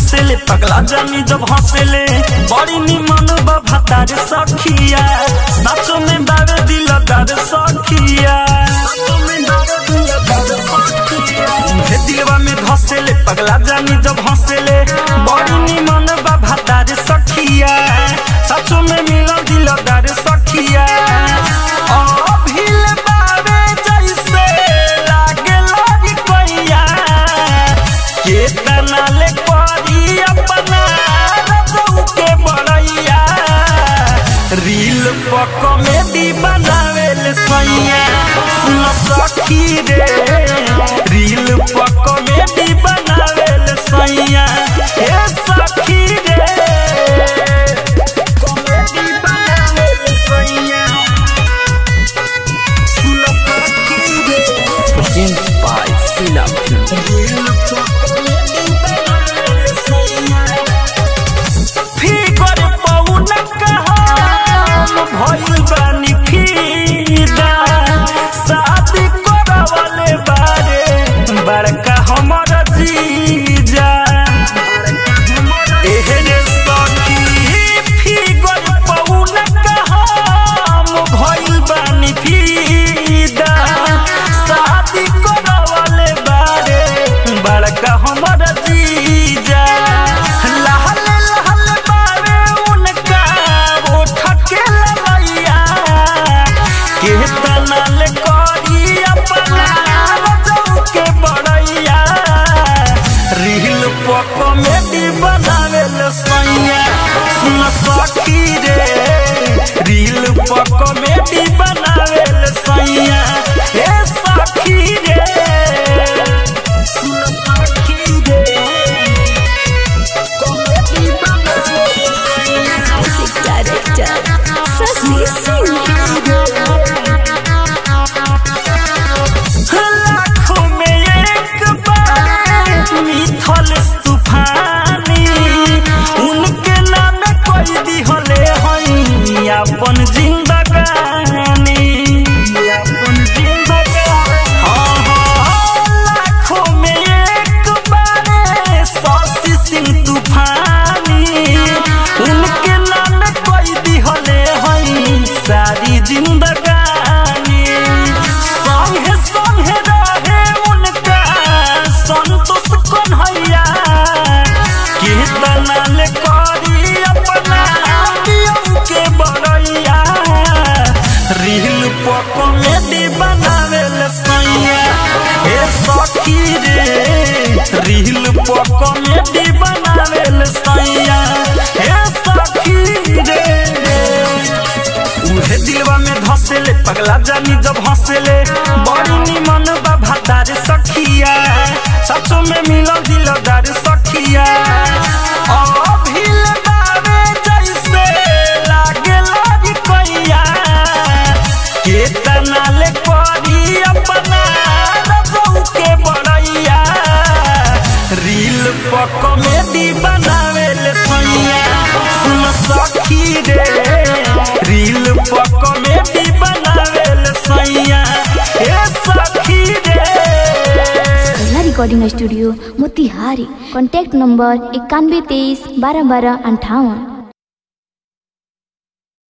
धसेले पगला जानी जब हंसेले बड़ी निमन भातार सखिया साचो में बावे दिलदार सखिया हे दिलवा में धसेले पगला जानी जब हंसेले बड़ी निमन भातार सखिया साचो में मिलल दिलदार सखिया अभिल बावे जैसे लागेला इ कोइया केतना ले परी अपना रजऊ के बड़ैया रील पर कॉमेडी बनावेल सैया सुन सखी रे रील पर कॉमेडी बनावेल सैया हे सखी रे कॉमेडी बनावेल सैया सुन सखी रे Presented by Sila Film. फिकर पौन कहम भइल बानी फिदा शादी करवले बारे बड़का हमर जीजा एहरे सखी फिकर पौन कहम भइल बानी फिदा शादी करवले बारे बड़का हमर जीजा लहल लहल बारे उनका ओठ के ललैया के तनल करी अपना रजऊ के बड़ैया रील पर कॉमेडी बनावेल सैया सुन सखी रे रील पर कॉमेडी बनावेल सैया हे सखी रे सुन सखी रे कॉमेडी बनावेल Music director Sasi Singh. लाखों में एक बार मिथल तूफानी उनके नाम कोई दिहले हई अपन जिंदगानी अपन जिंदगानी हाँ हाँ लाखों में एक बार सासी सिंह तूफानी उनके नाम कोई दिहले हई सारी जिंदगानी संगे संगे रहे उनका संतोष कन्हैया कीर्तन ले करी अपना दियों के बड़ैया रील पर कॉमेडी बनावेल सैया हे सखी रे रील पर कॉमेडी बनावेल सैया हे सखी रे उहे दिलवा में धसेले पगला जानी जब हंसेले बड़ी निमन बा भातार सखिया सचो में मिलल दिलदार सखिया अभिल बावे जैसे लागेला इ कोइया केतना ले परी अपना रजऊ के बड़ैया रील पर कॉमेडी बनावेल सैया सुन सखी रे रील पर कॉमेडी बनावेल सैया हे सखी रे Sela Recording Studio Motihari. Contact number इक्यानवे तेईस बारह बारह अंठावन